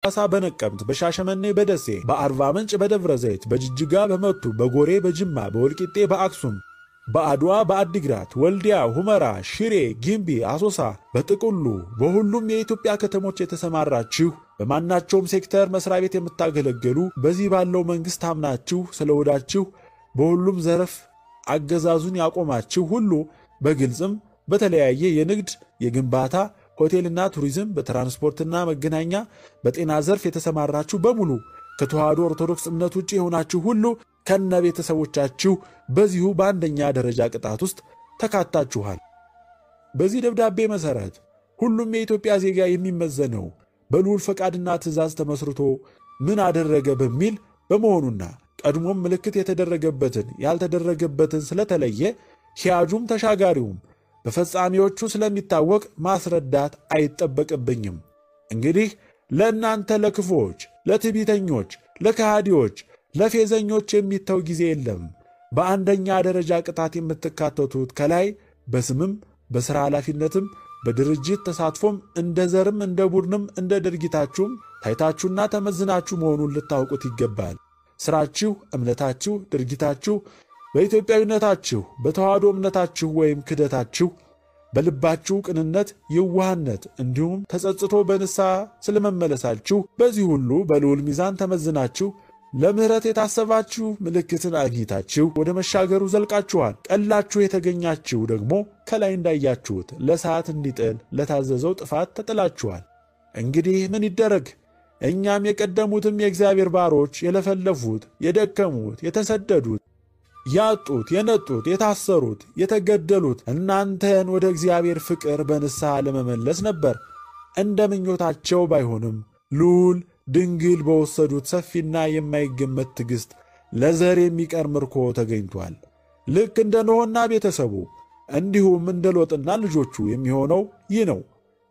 በሐዋሳ፣ በነቀምት፣ በሻሸመኔ፣ በደሴ፣ በአርባ ምንጭ፣ በደብረ ዘይት፣ በጅጅጋ፣ በመቱ፣ በጎሬ፣ በጅማ፣ በወልቂጤ፣ በአክሱም በአድዋ፣ በአዲግራት፣ ወልዲያ፣ ሁመራ፣ ሽሬ፣ ጊምቢ፣ አሶሳ፣ በጥቅሉ በሁሉም የኢትዮጵያ ከተሞች የተሰማራችሁ በማናቸውም ሴክተር መስሪያ ቤት የምታገለግሉ በዚህ ባለው መንግሥት አምናችሁ ስለወዳችሁ በሁሉም ዘርፍ አገዛዙን ያቆማችሁ ሁሉ በግልጽም በተለያየ የንግድ፣ የግንባታ፣ ሆቴልና ቱሪዝም፣ በትራንስፖርትና መገናኛ፣ በጤና ዘርፍ የተሰማራችሁ በሙሉ ከተዋሕዶ ኦርቶዶክስ እምነት ውጭ የሆናችሁ ሁሉ ከነ ቤተሰቦቻችሁ በዚሁ በአንደኛ ደረጃ ቅጣት ውስጥ ተካታችኋል። በዚህ ደብዳቤ መሠረት ሁሉም የኢትዮጵያ ዜጋ የሚመዘነው በልዑል ፈቃድና ትእዛዝ ተመስርቶ ምን አደረገ በሚል በመሆኑና ቀድሞም ምልክት የተደረገበትን ያልተደረገበትን ስለተለየ ሂያጁም ተሻጋሪውም በፈጻሚዎቹ ስለሚታወቅ ማስረዳት አይጠበቅብኝም። እንግዲህ ለእናንተ ለክፉዎች፣ ለትዕቢተኞች፣ ለከሃዲዎች፣ ለፌዘኞች የሚተው ጊዜ የለም። በአንደኛ ደረጃ ቅጣት የምትካተቱት ከላይ በስምም በሥራ ኃላፊነትም በድርጅት ተሳትፎም እንደ ዘርም እንደ ቡድንም እንደ ድርጊታችሁም ታይታችሁና ተመዝናችሁ መሆኑን ልታውቁት ይገባል። ሥራችሁ፣ እምነታችሁ፣ ድርጊታችሁ በኢትዮጵያዊነታችሁ በተዋህዶ እምነታችሁ ወይም ክደታችሁ በልባችሁ ቅንነት፣ የዋህነት እንዲሁም ተጸጽቶ በንስሐ ስለመመለሳችሁ በዚህ ሁሉ በልዑል ሚዛን ተመዝናችሁ ለምሕረት የታሰባችሁ ምልክትን አግኝታችሁ ወደ መሻገሩ ዘልቃችኋል። ቀላችሁ የተገኛችሁ ደግሞ ከላይ እንዳያችሁት ለሰዓት እንዲጥል ለታዘዘው ጥፋት ተጥላችኋል። እንግዲህ ምን ይደረግ? እኛም የቀደሙትም የእግዚአብሔር ባሮች የለፈለፉት፣ የደከሙት፣ የተሰደዱት ያጡት፣ የነጡት፣ የታሰሩት፣ የተገደሉት እናንተን ወደ እግዚአብሔር ፍቅር በንስሐ ለመመለስ ነበር። እንደ ምኞታቸው ባይሆንም ልዑል ድንግል በወሰዱት ሰፊና የማይገመት ትዕግሥት ለዘር የሚቀር ምርኮ ተገኝቷል። ልክ እንደ ኖኅና ቤተሰቡ እንዲሁም እንደ ሎጥና ልጆቹ የሚሆነው ይህ ነው።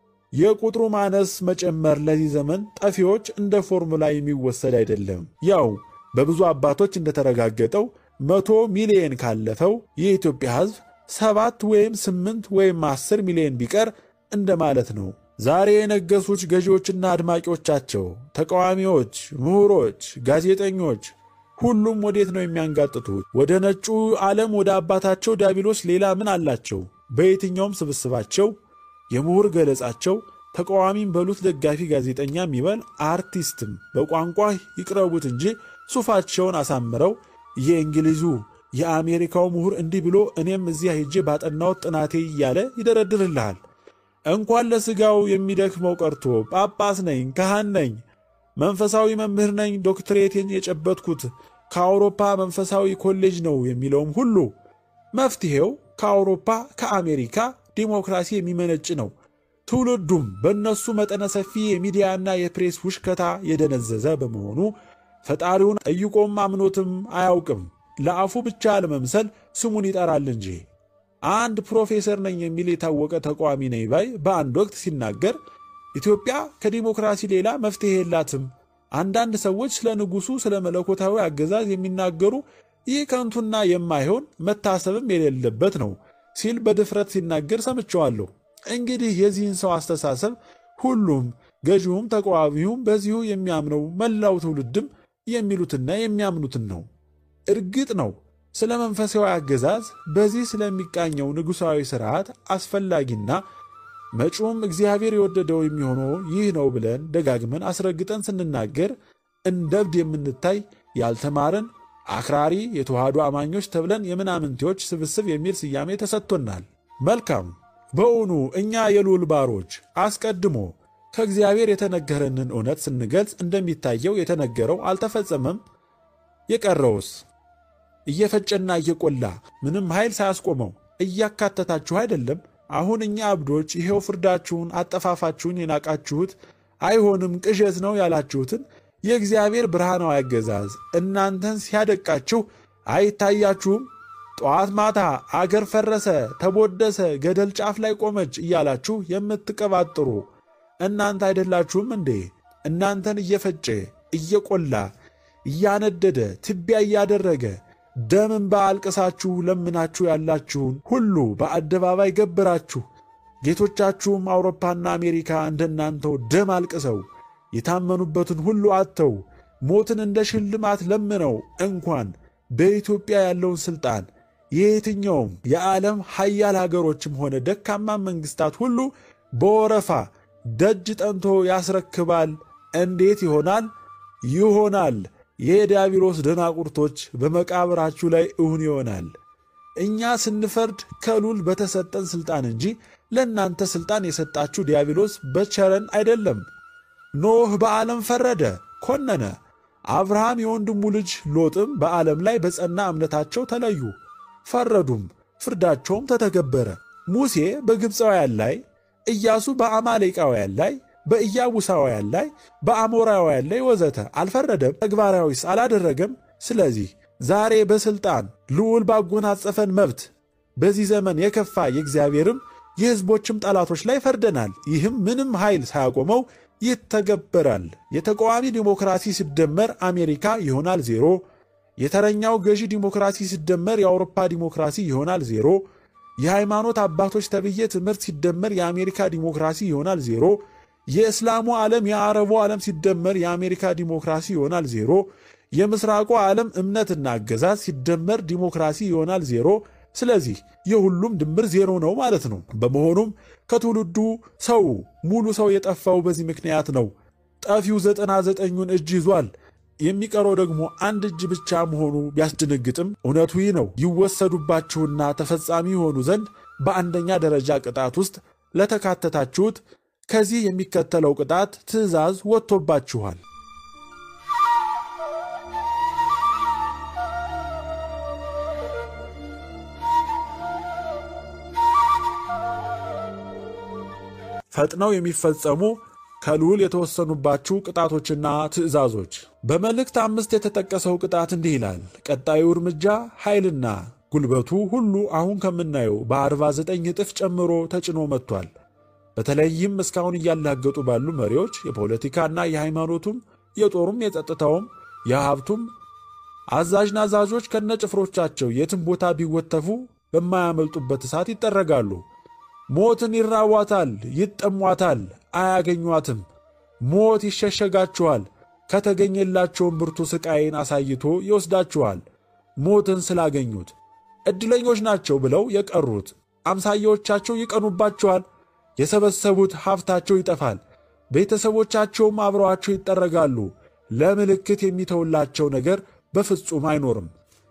የቁጥሩ ማነስ መጨመር ለዚህ ዘመን ጠፊዎች እንደ ፎርሙላ የሚወሰድ አይደለም። ያው በብዙ አባቶች እንደተረጋገጠው መቶ ሚሊየን ካለፈው የኢትዮጵያ ሕዝብ ሰባት ወይም ስምንት ወይም አስር ሚሊዮን ቢቀር እንደማለት ነው። ዛሬ የነገሱት ገዢዎችና አድማቂዎቻቸው፣ ተቃዋሚዎች፣ ምሁሮች፣ ጋዜጠኞች ሁሉም ወዴት ነው የሚያንጋጥቱት? ወደ ነጩ ዓለም ወደ አባታቸው ዲያብሎስ ሌላ ምን አላቸው? በየትኛውም ስብስባቸው የምሁር ገለጻቸው ተቃዋሚም በሉት ደጋፊ ጋዜጠኛ የሚበል አርቲስትም በቋንቋ ይቅረቡት እንጂ ሱፋቸውን አሳምረው የእንግሊዙ የአሜሪካው ምሁር እንዲህ ብሎ እኔም እዚያ ሄጄ ባጠናሁት ጥናቴ እያለ ይደረድርልሃል። እንኳን ለሥጋው የሚደክመው ቀርቶ ጳጳስ ነኝ፣ ካህን ነኝ፣ መንፈሳዊ መምህር ነኝ፣ ዶክትሬቴን የጨበጥኩት ከአውሮፓ መንፈሳዊ ኮሌጅ ነው የሚለውም ሁሉ መፍትሔው ከአውሮፓ ከአሜሪካ ዲሞክራሲ የሚመነጭ ነው። ትውልዱም በእነሱ መጠነ ሰፊ የሚዲያና የፕሬስ ውሽከታ የደነዘዘ በመሆኑ ፈጣሪውን ጠይቆም አምኖትም አያውቅም። ለአፉ ብቻ ለመምሰል ስሙን ይጠራል እንጂ። አንድ ፕሮፌሰር ነኝ የሚል የታወቀ ተቃዋሚ ነኝ ባይ በአንድ ወቅት ሲናገር ኢትዮጵያ ከዲሞክራሲ ሌላ መፍትሔ የላትም፣ አንዳንድ ሰዎች ስለ ንጉሡ ስለ መለኮታዊ አገዛዝ የሚናገሩ ይህ ከንቱና የማይሆን መታሰብም የሌለበት ነው ሲል በድፍረት ሲናገር ሰምቸዋለሁ። እንግዲህ የዚህን ሰው አስተሳሰብ ሁሉም ገዢውም ተቃዋሚውም በዚሁ የሚያምነው መላው ትውልድም የሚሉትና የሚያምኑትን ነው። እርግጥ ነው ስለ መንፈሳዊ አገዛዝ በዚህ ስለሚቃኘው ንጉሣዊ ሥርዓት አስፈላጊና መጪውም እግዚአብሔር የወደደው የሚሆነው ይህ ነው ብለን ደጋግመን አስረግጠን ስንናገር እንደ እብድ የምንታይ ያልተማርን አክራሪ የተዋህዶ አማኞች ተብለን የምናምንቴዎች ስብስብ የሚል ስያሜ ተሰጥቶናል። መልካም። በእውኑ እኛ የልዑል ባሮች አስቀድሞ ከእግዚአብሔር የተነገረንን እውነት ስንገልጽ እንደሚታየው የተነገረው አልተፈጸመም? የቀረውስ እየፈጨና እየቆላ ምንም ኃይል ሳያስቆመው እያካተታችሁ አይደለም? አሁን እኛ እብዶች ይሄው ፍርዳችሁን፣ አጠፋፋችሁን የናቃችሁት አይሆንም ቅዠት ነው ያላችሁትን የእግዚአብሔር ብርሃናዊ አገዛዝ እናንተን ሲያደቃችሁ አይታያችሁም? ጠዋት ማታ አገር ፈረሰ፣ ተቦደሰ፣ ገደል ጫፍ ላይ ቆመች እያላችሁ የምትቀባጥሩ እናንተ አይደላችሁም እንዴ? እናንተን እየፈጨ እየቆላ እያነደደ ትቢያ እያደረገ ደም እንባ አልቅሳችሁ ለምናችሁ ያላችሁን ሁሉ በአደባባይ ገብራችሁ ጌቶቻችሁም አውሮፓና አሜሪካ እንደናንተው ደም አልቅሰው የታመኑበትን ሁሉ አጥተው ሞትን እንደ ሽልማት ለምነው እንኳን በኢትዮጵያ ያለውን ሥልጣን የየትኛውም የዓለም ሀያል ሀገሮችም ሆነ ደካማ መንግሥታት ሁሉ በወረፋ ደጅ ጠንቶ ያስረክባል። እንዴት ይሆናል? ይሆናል። የዲያብሎስ ደናቁርቶች በመቃብራችሁ ላይ እውን ይሆናል። እኛ ስንፈርድ ከሉል በተሰጠን ሥልጣን እንጂ ለእናንተ ሥልጣን የሰጣችሁ ዲያብሎስ በቸረን አይደለም። ኖህ በዓለም ፈረደ፣ ኮነነ። አብርሃም የወንድሙ ልጅ ሎጥም በዓለም ላይ በጸና እምነታቸው ተለዩ፣ ፈረዱም፣ ፍርዳቸውም ተተገበረ። ሙሴ በግብፃውያን ላይ፣ ኢያሱ በአማሌቃውያን ላይ፣ በኢያቡሳውያን ላይ፣ በአሞራውያን ላይ ወዘተ አልፈረደም? ተግባራዊስ አላደረገም? ስለዚህ ዛሬ በሥልጣን ልዑል ባጎናጸፈን መብት በዚህ ዘመን የከፋ የእግዚአብሔርም የሕዝቦችም ጠላቶች ላይ ፈርደናል። ይህም ምንም ኃይል ሳያቆመው ይተገበራል። የተቃዋሚ ዲሞክራሲ ሲደመር አሜሪካ ይሆናል ዜሮ። የተረኛው ገዢ ዲሞክራሲ ሲደመር የአውሮፓ ዲሞክራሲ ይሆናል ዜሮ። የሃይማኖት አባቶች ተብዬ ትምህርት ሲደመር የአሜሪካ ዲሞክራሲ ይሆናል ዜሮ። የእስላሙ ዓለም የአረቡ ዓለም ሲደመር የአሜሪካ ዲሞክራሲ ይሆናል ዜሮ። የምስራቁ ዓለም እምነትና አገዛዝ ሲደመር ዲሞክራሲ ይሆናል ዜሮ። ስለዚህ የሁሉም ድምር ዜሮ ነው ማለት ነው። በመሆኑም ከትውልዱ ሰው ሙሉ ሰው የጠፋው በዚህ ምክንያት ነው። ጠፊው ዘጠና ዘጠኙን እጅ ይዟል። የሚቀረው ደግሞ አንድ እጅ ብቻ መሆኑ ቢያስደነግጥም እውነቱ ይህ ነው። ይወሰዱባችሁና ተፈጻሚ የሆኑ ዘንድ በአንደኛ ደረጃ ቅጣት ውስጥ ለተካተታችሁት ከዚህ የሚከተለው ቅጣት ትእዛዝ ወጥቶባችኋል። ፈጥነው የሚፈጸሙ ከልዑል የተወሰኑባችሁ ቅጣቶችና ትእዛዞች። በመልእክት አምስት የተጠቀሰው ቅጣት እንዲህ ይላል። ቀጣዩ እርምጃ ኃይልና ጉልበቱ ሁሉ አሁን ከምናየው በ49 እጥፍ ጨምሮ ተጭኖ መጥቷል። በተለይም እስካሁን እያላገጡ ባሉ መሪዎች የፖለቲካና የሃይማኖቱም የጦሩም የጸጥታውም የሀብቱም አዛዥ ናዛዦች ከነጭፍሮቻቸው የትም ቦታ ቢወተፉ በማያመልጡበት እሳት ይጠረጋሉ። ሞትን ይራቧታል፣ ይጠሟታል፣ አያገኟትም። ሞት ይሸሸጋችኋል፣ ከተገኘላቸውም ብርቱ ሥቃይን አሳይቶ ይወስዳችኋል። ሞትን ስላገኙት ዕድለኞች ናቸው ብለው የቀሩት አምሳያዎቻቸው ይቀኑባቸዋል። የሰበሰቡት ሀብታቸው ይጠፋል፣ ቤተሰቦቻቸውም አብረዋቸው ይጠረጋሉ። ለምልክት የሚተውላቸው ነገር በፍጹም አይኖርም።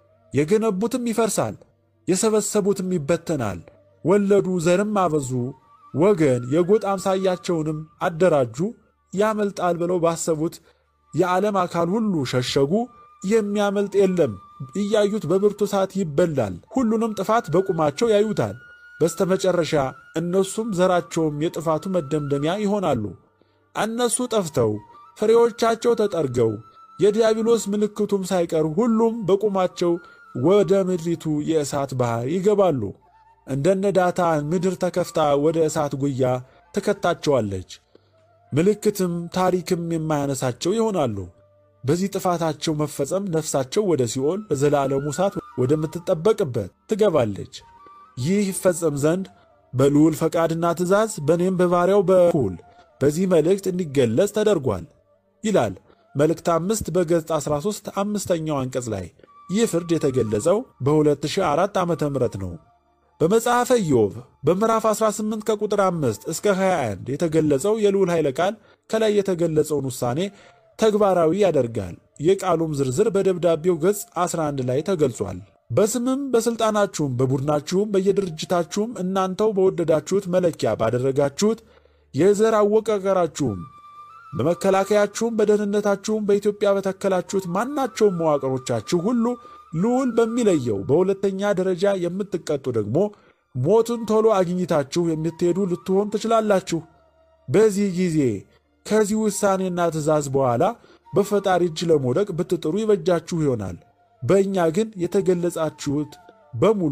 የገነቡትም ይፈርሳል፣ የሰበሰቡትም ይበተናል። ወለዱ፣ ዘርም አበዙ፣ ወገን የጎጥ አምሳያቸውንም አደራጁ። ያመልጣል ብለው ባሰቡት የዓለም አካል ሁሉ ሸሸጉ። የሚያመልጥ የለም። እያዩት በብርቱ እሳት ይበላል። ሁሉንም ጥፋት በቁማቸው ያዩታል። በስተመጨረሻ እነሱም ዘራቸውም የጥፋቱ መደምደሚያ ይሆናሉ። እነሱ ጠፍተው ፍሬዎቻቸው ተጠርገው የዲያብሎስ ምልክቱም ሳይቀር ሁሉም በቁማቸው ወደ ምድሪቱ የእሳት ባሕር ይገባሉ። እንደነ ዳታን ምድር ተከፍታ ወደ እሳት ጉያ ትከታቸዋለች። ምልክትም ታሪክም የማያነሳቸው ይሆናሉ። በዚህ ጥፋታቸው መፈጸም ነፍሳቸው ወደ ሲኦል በዘላለሙ እሳት ወደምትጠበቅበት ትገባለች። ይህ ይፈጸም ዘንድ በልዑል ፈቃድና ትእዛዝ በእኔም በባሪያው በኩል በዚህ መልእክት እንዲገለጽ ተደርጓል ይላል መልእክት አምስት በገጽ 13 አምስተኛው አንቀጽ ላይ። ይህ ፍርድ የተገለጸው በ2004 ዓ ም ነው። በመጽሐፈ ኢዮብ በምዕራፍ 18 ከቁጥር 5 እስከ 21 የተገለጸው የልዑል ኃይለ ቃል ከላይ የተገለጸውን ውሳኔ ተግባራዊ ያደርጋል። የቃሉም ዝርዝር በደብዳቤው ገጽ 11 ላይ ተገልጿል። በስምም በሥልጣናችሁም በቡድናችሁም በየድርጅታችሁም እናንተው በወደዳችሁት መለኪያ ባደረጋችሁት የዘር አወቃቀራችሁም በመከላከያችሁም በደህንነታችሁም በኢትዮጵያ በተከላችሁት ማናቸውም መዋቅሮቻችሁ ሁሉ ልዑል በሚለየው በሁለተኛ ደረጃ የምትቀጡ ደግሞ ሞትን ቶሎ አግኝታችሁ የምትሄዱ ልትሆን ትችላላችሁ። በዚህ ጊዜ ከዚህ ውሳኔና ትእዛዝ በኋላ በፈጣሪ እጅ ለመውደቅ ብትጥሩ ይበጃችሁ ይሆናል። በእኛ ግን የተገለጻችሁት በሙሉ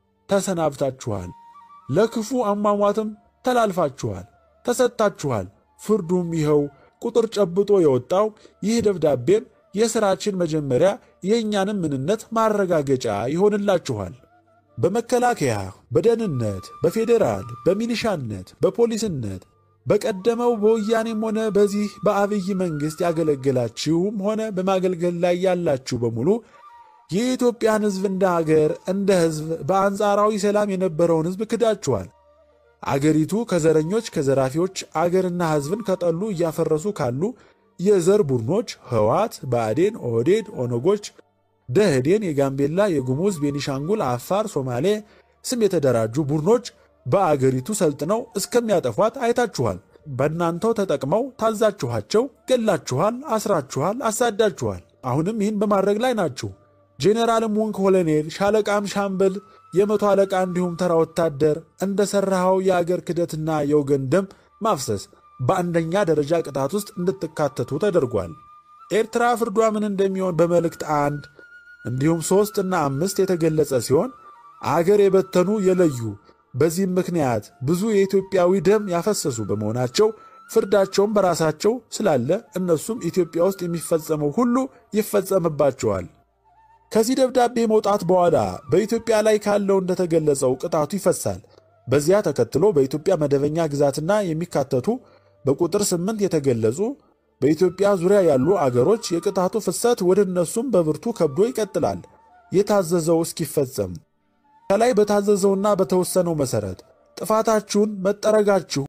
ተሰናብታችኋል። ለክፉ አሟሟትም ተላልፋችኋል፣ ተሰጥታችኋል። ፍርዱም ይኸው ቁጥር ጨብጦ የወጣው ይህ ደብዳቤም የሥራችን መጀመሪያ የእኛንም ምንነት ማረጋገጫ ይሆንላችኋል። በመከላከያ፣ በደህንነት፣ በፌዴራል፣ በሚሊሻነት፣ በፖሊስነት፣ በቀደመው በወያኔም ሆነ በዚህ በአብይ መንግሥት ያገለገላችሁም ሆነ በማገልገል ላይ ያላችሁ በሙሉ የኢትዮጵያን ሕዝብ እንደ አገር እንደ ሕዝብ በአንጻራዊ ሰላም የነበረውን ሕዝብ ክዳችኋል። አገሪቱ ከዘረኞች ከዘራፊዎች አገርና ሕዝብን ከጠሉ እያፈረሱ ካሉ የዘር ቡድኖች ህዋት፣ ብአዴን፣ ኦህዴድ፣ ኦነጎች፣ ደህዴን፣ የጋምቤላ፣ የጉሙዝ፣ ቤኒሻንጉል፣ አፋር፣ ሶማሌ ስም የተደራጁ ቡድኖች በአገሪቱ ሰልጥነው እስከሚያጠፏት አይታችኋል። በእናንተው ተጠቅመው ታዛችኋቸው፣ ገላችኋል፣ አስራችኋል፣ አሳዳችኋል። አሁንም ይህን በማድረግ ላይ ናችሁ። ጄኔራልም ሆንክ ኮሎኔል፣ ሻለቃም፣ ሻምበል፣ የመቶ አለቃ እንዲሁም ተራ ወታደር እንደ ሠራኸው የአገር ክደትና የወገን ደም ማፍሰስ በአንደኛ ደረጃ ቅጣት ውስጥ እንድትካተቱ ተደርጓል። ኤርትራ ፍርዷ ምን እንደሚሆን በመልእክት አንድ እንዲሁም ሦስት እና አምስት የተገለጸ ሲሆን አገር የበተኑ የለዩ በዚህም ምክንያት ብዙ የኢትዮጵያዊ ደም ያፈሰሱ በመሆናቸው ፍርዳቸውም በራሳቸው ስላለ እነሱም ኢትዮጵያ ውስጥ የሚፈጸመው ሁሉ ይፈጸምባቸዋል። ከዚህ ደብዳቤ መውጣት በኋላ በኢትዮጵያ ላይ ካለው እንደተገለጸው ቅጣቱ ይፈሳል። በዚያ ተከትሎ በኢትዮጵያ መደበኛ ግዛትና የሚካተቱ በቁጥር ስምንት የተገለጹ በኢትዮጵያ ዙሪያ ያሉ አገሮች የቅጣቱ ፍሰት ወደ እነሱም በብርቱ ከብዶ ይቀጥላል የታዘዘው እስኪፈጸም። ከላይ በታዘዘውና በተወሰነው መሠረት ጥፋታችሁን መጠረጋችሁ